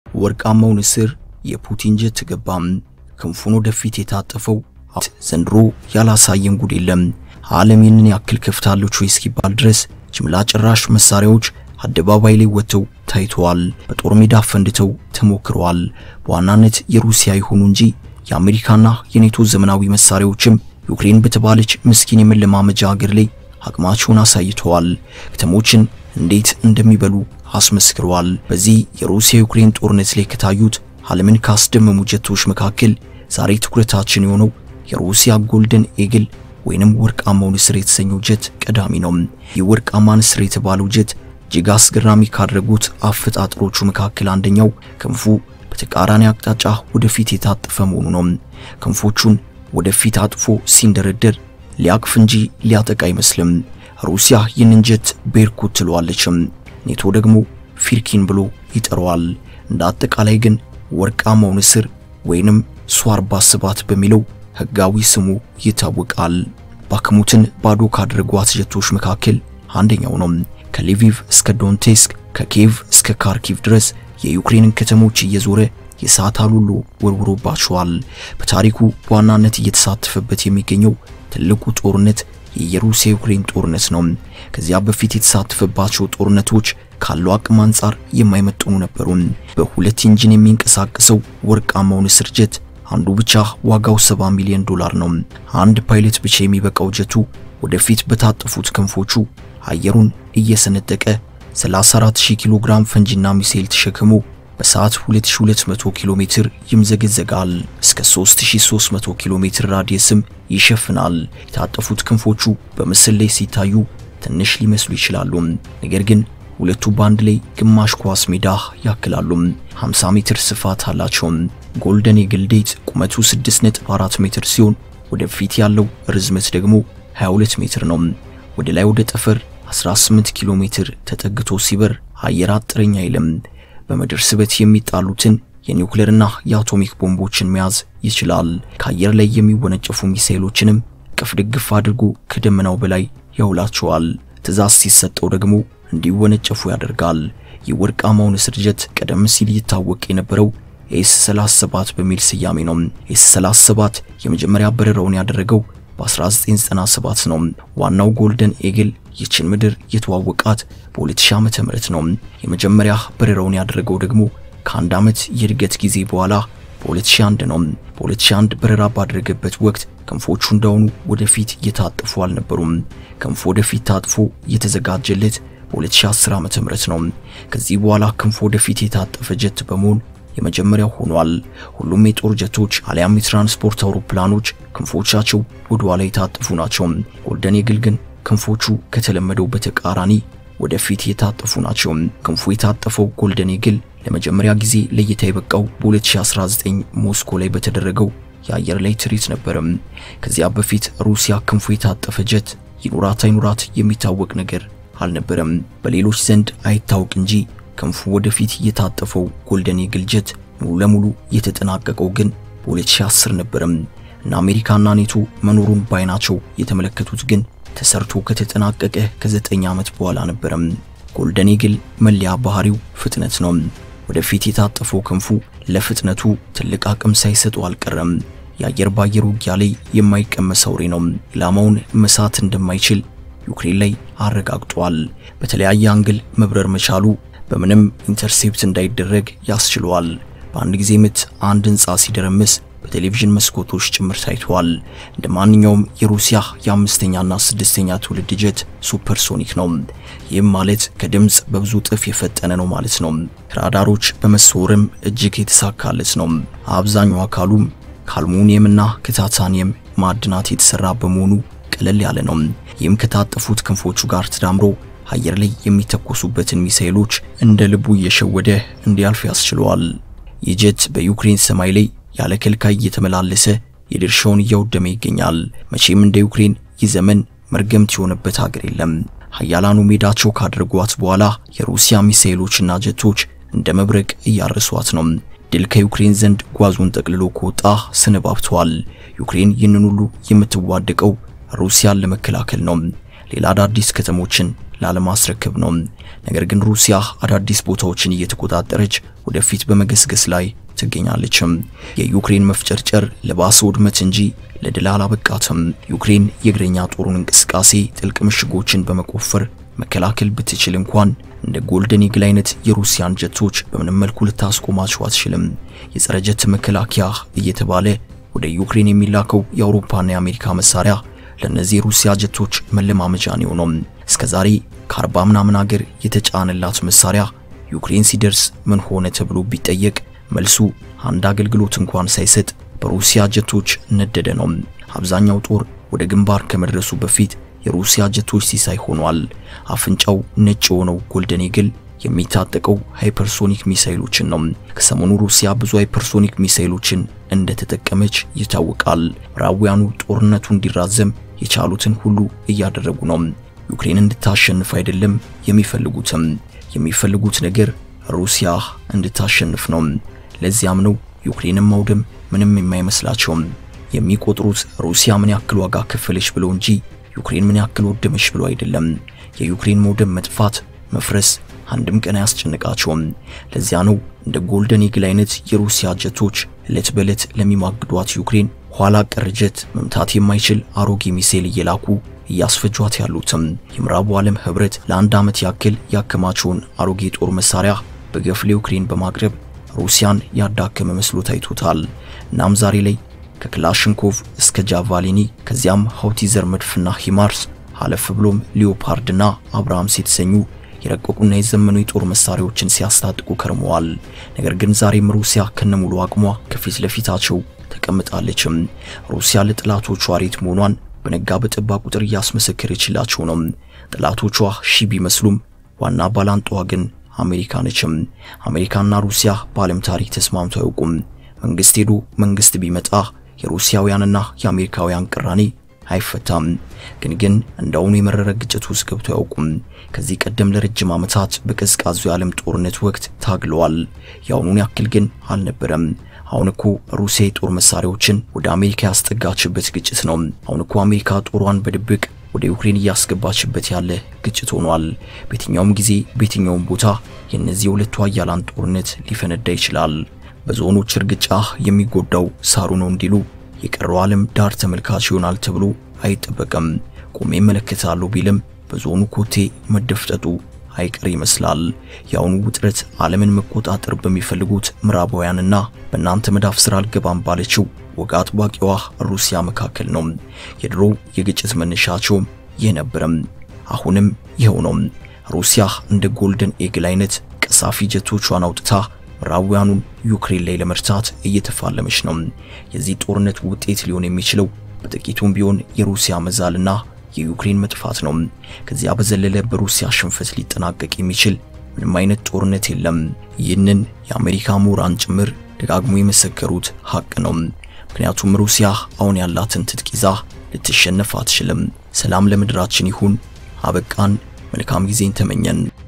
ወርቃማው ንስር የፑቲን ጀት ገባም። ክንፉን ወደፊት የታጠፈው ዘንድሮ ያላሳየን ጉድ የለም። ዓለም ይህንን ያክል ከፍታለች ወይ እስኪባል ድረስ ጅምላ ጨራሽ መሳሪያዎች አደባባይ ላይ ወጥተው ታይተዋል። በጦር ሜዳ ፈንድተው ተሞክረዋል። በዋናነት የሩሲያ ይሁኑ እንጂ የአሜሪካና የኔቶ ዘመናዊ መሳሪያዎችም ዩክሬን በተባለች ምስኪን የመለማመጃ ሀገር ላይ አቅማቸውን አሳይተዋል። ከተሞችን እንዴት እንደሚበሉ አስመስክረዋል። በዚህ የሩሲያ ዩክሬን ጦርነት ላይ ከታዩት ዓለምን ካስደመሙ ጀቶች መካከል ዛሬ ትኩረታችን የሆነው የሩሲያ ጎልደን ኤግል ወይንም ወርቃማው ንስር የተሰኘው ጀት ቀዳሚ ነው። ይህ ወርቃማ ንስር የተባለው ጀት እጅግ አስገራሚ ካደረጉት አፈጣጥሮቹ መካከል አንደኛው ክንፉ በተቃራኒ አቅጣጫ ወደፊት የታጠፈ መሆኑ ነው። ክንፎቹን ወደፊት አጥፎ ሲንደረደር ሊያቅፍ እንጂ ሊያጠቃ አይመስልም። ሩሲያ ይህንን ጀት ቤርኩት ትለዋለችም፣ ኔቶ ደግሞ ፊርኪን ብሎ ይጠራዋል። እንደ አጠቃላይ ግን ወርቃማው ንስር ወይንም ሱ 47 በሚለው ህጋዊ ስሙ ይታወቃል። ባክሙትን ባዶ ካደረጓት ጀቶች መካከል አንደኛው ነው። ከሊቪቭ እስከ ዶንቴስክ ከኪየቭ እስከ ካርኪቭ ድረስ የዩክሬንን ከተሞች እየዞረ የእሳት አሉሎ ወርውሮባቸዋል። በታሪኩ በዋናነት እየተሳተፈበት የሚገኘው ትልቁ ጦርነት የሩሲያ ዩክሬን ጦርነት ነው። ከዚያ በፊት የተሳተፈባቸው ጦርነቶች ካለው አቅም አንጻር የማይመጥኑ ነበሩ። በሁለት ኢንጂን የሚንቀሳቀሰው ወርቃማው ንስር ጀት አንዱ ብቻ ዋጋው 70 ሚሊዮን ዶላር ነው። አንድ ፓይለት ብቻ የሚበቃው ጀቱ ወደፊት በታጠፉት ክንፎቹ አየሩን እየሰነጠቀ 34000 ኪሎ ግራም ፈንጂና ሚሳኤል ተሸክሞ በሰዓት 2200 ኪሎ ሜትር ይምዘገዘጋል። እስከ 3300 ኪሎ ሜትር ራዲየስም ይሸፍናል። የታጠፉት ክንፎቹ በምስል ላይ ሲታዩ ትንሽ ሊመስሉ ይችላሉ። ነገር ግን ሁለቱ ባንድ ላይ ግማሽ ኳስ ሜዳ ያክላሉ። 50 ሜትር ስፋት አላቸው። ጎልደን ኤግል ዴት ቁመቱ 6.4 ሜትር ሲሆን ወደፊት ያለው ርዝመት ደግሞ 22 ሜትር ነው። ወደ ላይ ወደ ጠፈር 18 ኪሎ ሜትር ተጠግቶ ሲበር አየር አጥረኛ አይልም። በምድር ስበት የሚጣሉትን የኒውክሌርና የአቶሚክ ቦምቦችን መያዝ ይችላል። ከአየር ላይ የሚወነጨፉ ሚሳኤሎችንም ቅፍ ድግፍ አድርጎ ከደመናው በላይ ያውላቸዋል። ትዕዛዝ ሲሰጠው ደግሞ እንዲወነጨፉ ያደርጋል። የወርቃማው ንስር ጀት ቀደም ሲል ይታወቅ የነበረው ኤስ 37 በሚል ስያሜ ነው። ኤስ 37 የመጀመሪያ በረራውን ያደረገው በ1997 ነው። ዋናው ጎልደን ኤግል ይችን ምድር የተዋወቃት በ2000 ዓመተ ምህረት ነው። የመጀመሪያ በረራውን ያደረገው ደግሞ ከአንድ ዓመት የእድገት ጊዜ በኋላ በ2001 ነው። በ2001 በረራ ባደረገበት ወቅት ክንፎቹ እንዳሁኑ ወደፊት እየታጠፉ አልነበሩም። ክንፉ ወደፊት ታጥፎ እየተዘጋጀለት በ2010 ዓመተ ምህረት ነው። ከዚህ በኋላ ክንፉ ወደፊት የታጠፈ ጀት በመሆን የመጀመሪያው ሆኗል። ሁሉም የጦር ጀቶች አሊያም የትራንስፖርት አውሮፕላኖች ክንፎቻቸው ወደ ኋላ የታጠፉ ናቸው። ጎልደን ኤግል ግን ክንፎቹ ከተለመደው በተቃራኒ ወደፊት የታጠፉ ናቸው። ክንፉ የታጠፈው ጎልደን ኤግል ለመጀመሪያ ጊዜ ለእይታ የበቃው በ2019 ሞስኮ ላይ በተደረገው የአየር ላይ ትርኢት ነበረም። ከዚያ በፊት ሩሲያ ክንፉ የታጠፈ ጀት ይኑራት አይኑራት የሚታወቅ ነገር አልነበረም። በሌሎች ዘንድ አይታወቅ እንጂ ክንፉ ወደፊት የታጠፈው ጎልደን ኤግል ጀት ሙሉ ለሙሉ የተጠናቀቀው ግን በ2010 ነበረም እና አሜሪካና ኔቶ መኖሩን ባይናቸው የተመለከቱት ግን ተሰርቶ ከተጠናቀቀ ከዘጠኝ ዓመት በኋላ ነበረም። ጎልደን ኤግል መለያ ባህሪው ፍጥነት ነው። ወደፊት የታጠፈው ክንፉ ለፍጥነቱ ትልቅ አቅም ሳይሰጠው አልቀረም። የአየር ባየር ውጊያ ላይ የማይቀመስ አውሬ ነው። ኢላማውን መሳት እንደማይችል ዩክሬን ላይ አረጋግጧል። በተለያየ አንግል መብረር መቻሉ በምንም ኢንተርሴፕት እንዳይደረግ ያስችለዋል። በአንድ ጊዜ ምት አንድ ህንፃ ሲደረምስ በቴሌቪዥን መስኮቶች ጭምር ታይቷል። እንደ ማንኛውም የሩሲያ የአምስተኛና ስድስተኛ ትውልድ ጀት ሱፐርሶኒክ ነው። ይህም ማለት ከድምፅ በብዙ እጥፍ የፈጠነ ነው ማለት ነው። ራዳሮች በመሰወርም እጅግ የተሳካለት ነው። አብዛኛው አካሉም ከአልሙኒየምና ከታታኒየም ማዕድናት የተሰራ በመሆኑ ቀለል ያለ ነው። ይህም ከታጠፉት ክንፎቹ ጋር ተዳምሮ አየር ላይ የሚተኮሱበትን ሚሳኤሎች እንደ ልቡ እየሸወደ እንዲያልፍ ያስችለዋል። ይህ ጀት በዩክሬን ሰማይ ላይ ያለ ከልካይ እየተመላለሰ የድርሻውን እያወደመ ይገኛል። መቼም እንደ ዩክሬን ይህ ዘመን መርገምት የሆነበት ሀገር የለም። ሀያላኑ ሜዳቸው ካደረጓት በኋላ የሩሲያ ሚሳኤሎችና ጀቶች እንደ መብረቅ እያረሷት ነው። ድል ከዩክሬን ዘንድ ጓዙን ጠቅልሎ ከወጣ ሰነባብተዋል። ዩክሬን ይህንን ሁሉ የምትዋደቀው ሩሲያን ለመከላከል ነው። ሌላ አዳዲስ ከተሞችን ላለማስረከብ ነው። ነገር ግን ሩሲያ አዳዲስ ቦታዎችን እየተቆጣጠረች ወደፊት በመገስገስ ላይ ትገኛለችም። የዩክሬን መፍጨርጨር ለባሰ ውድመት እንጂ ለድል አላበቃትም። ዩክሬን የእግረኛ ጦሩን እንቅስቃሴ ጥልቅ ምሽጎችን በመቆፈር መከላከል ብትችል እንኳን እንደ ጎልደን ኢግል አይነት የሩሲያን ጀቶች በምንም መልኩ ልታስቆማቸው አትችልም። የጸረ ጀት መከላከያ እየተባለ ወደ ዩክሬን የሚላከው የአውሮፓና የአሜሪካ መሳሪያ ለእነዚህ የሩሲያ ጀቶች መለማመጃ ነው ነው። እስከዛሬ ከአርባ ምናምን ሀገር የተጫነላት መሳሪያ ዩክሬን ሲደርስ ምን ሆነ ተብሎ ቢጠየቅ መልሱ አንድ አገልግሎት እንኳን ሳይሰጥ በሩሲያ ጀቶች ነደደ ነው። አብዛኛው ጦር ወደ ግንባር ከመድረሱ በፊት የሩሲያ ጀቶች ሲሳይ ሆኗል። አፍንጫው ነጭ የሆነው ጎልደን ኢግል የሚታጠቀው ሃይፐርሶኒክ ሚሳይሎችን ነው። ከሰሞኑ ሩሲያ ብዙ ሃይፐርሶኒክ ሚሳይሎችን እንደተጠቀመች ይታወቃል። ምዕራባውያኑ ጦርነቱ እንዲራዘም የቻሉትን ሁሉ እያደረጉ ነው። ዩክሬን እንድታሸንፍ አይደለም የሚፈልጉትም የሚፈልጉት ነገር ሩሲያ እንድታሸንፍ ነው። ለዚያም ነው ዩክሬንን ማውደም ምንም የማይመስላቸውም። የሚቆጥሩት ሩሲያ ምን ያክል ዋጋ ከፈለች ብለው እንጂ ዩክሬን ምን ያክል ወደመች ብሎ አይደለም። የዩክሬን መውደም፣ መጥፋት፣ መፍረስ አንድም ቀን አያስጨንቃቸውም። ለዚያ ነው እንደ ጎልደን ኢግል አይነት የሩሲያ ጀቶች ዕለት በዕለት ለሚማግዷት ዩክሬን ኋላ ቀር ጀት መምታት የማይችል አሮጌ ሚሳኤል እየላኩ እያስፈጇት ያሉትም። የምዕራቡ ዓለም ህብረት ለአንድ ዓመት ያክል ያከማቸውን አሮጌ ጦር መሳሪያ በገፍ ለዩክሬን በማቅረብ ሩሲያን ያዳከመ መስሎ ታይቶታል። እናም ዛሬ ላይ ከክላሽንኮቭ እስከ ጃቫሊኒ ከዚያም ሃውቲዘር መድፍና ሂማርስ አለፍ ብሎም ሊዮፓርድና አብርሃምስ የተሰኙ የረቀቁና የዘመኑ የጦር መሳሪያዎችን ሲያስታጥቁ ከርመዋል። ነገር ግን ዛሬም ሩሲያ ከነሙሉ አቅሟ ከፊት ለፊታቸው ተቀምጣለችም። ሩሲያ ለጠላቶቿ ሬት መሆኗን በነጋ በጠባ ቁጥር እያስመሰከረችላቸው ነው። ጠላቶቿ ሺ ቢመስሉም ዋና ባላንጣዋ ግን አሜሪካ ነችም። አሜሪካና ሩሲያ በዓለም ታሪክ ተስማምተው አያውቁም። መንግስት ሄዶ መንግስት ቢመጣ የሩሲያውያንና የአሜሪካውያን ቅራኔ አይፈታም። ግን ግን እንደውኑ የመረረ ግጭት ውስጥ ገብተው አያውቁም። ከዚህ ቀደም ለረጅም ዓመታት በቀዝቃዙ የዓለም ጦርነት ወቅት ታግለዋል። የአሁኑን ያክል ግን አልነበረም። አሁን እኮ ሩሲያ የጦር መሳሪያዎችን ወደ አሜሪካ ያስጠጋችበት ግጭት ነው። አሁን እኮ አሜሪካ ጦሯን በድብቅ ወደ ዩክሬን እያስገባችበት ያለ ግጭት ሆኗል። በየትኛውም ጊዜ በየትኛውም ቦታ የእነዚህ የሁለቱ ኃያላን ጦርነት ሊፈነዳ ይችላል። በዞኖች እርግጫ የሚጎዳው ሳሩ ነው እንዲሉ የቀረው ዓለም ዳር ተመልካች ይሆናል ተብሎ አይጠበቅም። ቆሜ እመለከታለሁ ቢልም በዞኑ ኮቴ መደፍጠጡ አይቀር ይመስላል። የአሁኑ ውጥረት ዓለምን መቆጣጠር በሚፈልጉት ምዕራባውያንና በእናንተ መዳፍ ስራ አልገባም ባለችው ወግ አጥባቂዋ ሩሲያ መካከል ነው። የድሮ የግጭት መነሻቸው ይህ ነበረም፣ አሁንም ይኸው ነው። ሩሲያ እንደ ጎልደን ኤግል አይነት ቀሳፊ ጀቶቿን አውጥታ ምዕራባውያኑን ዩክሬን ላይ ለመርታት እየተፋለመች ነው። የዚህ ጦርነት ውጤት ሊሆን የሚችለው በጥቂቱም ቢሆን የሩሲያ መዛልና የዩክሬን መጥፋት ነው። ከዚያ በዘለለ በሩሲያ ሽንፈት ሊጠናቀቅ የሚችል ምንም አይነት ጦርነት የለም። ይህንን የአሜሪካ ምሁራን ጭምር ደጋግሞ የመሰከሩት ሀቅ ነው። ምክንያቱም ሩሲያ አሁን ያላትን ትጥቅ ይዛ ልትሸነፍ አትችልም። ሰላም ለምድራችን ይሁን። አበቃን። መልካም ጊዜን ተመኘን።